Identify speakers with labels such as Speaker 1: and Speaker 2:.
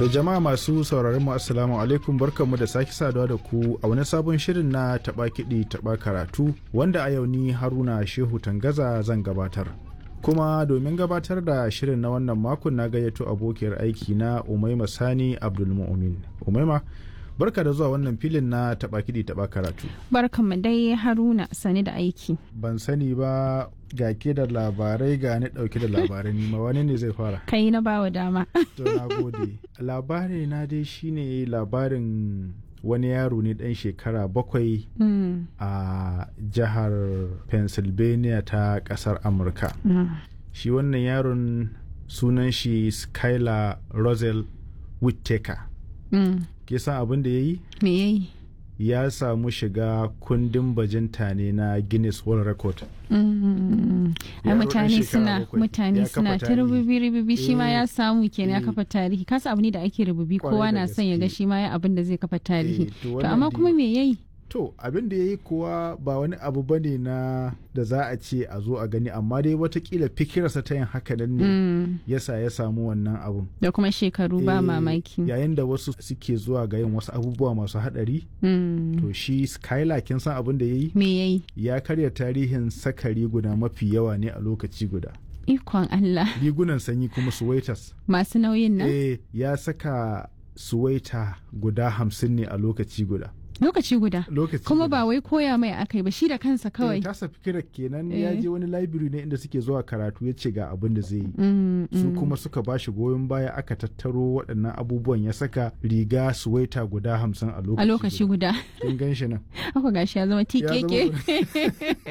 Speaker 1: To jama'a masu sauraron mu assalamu alaikum barkanmu da sake saduwa da ku a wani sabon shirin na taba kiɗi taba karatu wanda a yau ni Haruna Shehu Tangaza zan gabatar. Kuma domin gabatar da shirin na wannan makon na gayyato abokiyar aiki na Umaima Sani Abdulmu'min. Umaima barka da zuwa wannan filin na taba kiɗi taba karatu.
Speaker 2: Barkanmu dai Haruna sani da aiki.
Speaker 1: Ban sani ba ga ke da labarai ga ni dauke da labarai nima wani ne zai fara
Speaker 2: Kai na bawa dama.
Speaker 1: to na gode labari na dai shine labarin wani yaro ne dan shekara bakwai
Speaker 2: Mm,
Speaker 1: a jihar pennsylvania ta kasar amurka
Speaker 2: mm,
Speaker 1: shi wannan yaron sunan shi skylar rosel whittaker
Speaker 2: mm.
Speaker 1: ke san abin da ya yi
Speaker 2: Me yayi?
Speaker 1: ya samu shiga kundin bajinta ne na guinness world record
Speaker 2: Mm, Ai
Speaker 1: Yaro ɗan
Speaker 2: mutane
Speaker 1: shekara
Speaker 2: suna
Speaker 1: bakwai.
Speaker 2: mutane
Speaker 1: Ya
Speaker 2: suna
Speaker 1: kafa
Speaker 2: ta
Speaker 1: tarihi.
Speaker 2: rububi rububi shi ma
Speaker 1: Eh,
Speaker 2: ya samu kenan ya
Speaker 1: eh.
Speaker 2: kafa tarihi kasa abu ne da ake rububi
Speaker 1: Kwarai
Speaker 2: kowa
Speaker 1: da
Speaker 2: na son ya ga
Speaker 1: gaske.
Speaker 2: shi ma ya abin da zai kafa tarihi
Speaker 1: Eh, to
Speaker 2: to
Speaker 1: wannan
Speaker 2: amma
Speaker 1: dai-
Speaker 2: kuma me yayi
Speaker 1: To abin da ya yi kuwa ba wani abu ba ne na da za a ce a zo a gani amma dai watakila fikirarsa ta yin haka nan ne
Speaker 2: Mm,
Speaker 1: yasa ya samu wannan abun.
Speaker 2: da kuma shekaru ba
Speaker 1: Eh,
Speaker 2: mamaki
Speaker 1: Yayin da wasu suke zuwa ga yin wasu abubuwa masu haɗari
Speaker 2: Mm,
Speaker 1: to shi Skylar kin san abin da ya yi
Speaker 2: me yayi
Speaker 1: ya karya tarihin saka riguna mafi yawa ne a lokaci guda.
Speaker 2: ikon Allah
Speaker 1: Rigunan sanyi kuma suwaitas.
Speaker 2: masu nauyin nan
Speaker 1: Eh ya saka suwaita guda hamsin ne a lokaci guda.
Speaker 2: lokaci guda
Speaker 1: Lokaci
Speaker 2: kuma
Speaker 1: guda.
Speaker 2: ba wai koya mai akai ba shi da kansa
Speaker 1: kawai
Speaker 2: kawai
Speaker 1: tasa fikirar kenan ya
Speaker 2: Eh.
Speaker 1: je wani library ne inda suke zuwa karatu ya ce ga abin da zai yi
Speaker 2: Mm,
Speaker 1: su
Speaker 2: mm.
Speaker 1: kuma suka ba shi goyon baya aka tattaro waɗannan abubuwan ya saka riga suwaita guda hamsin a lokaci
Speaker 2: a lokaci guda
Speaker 1: kin gan shi nan
Speaker 2: haka gashi ya zama tikeke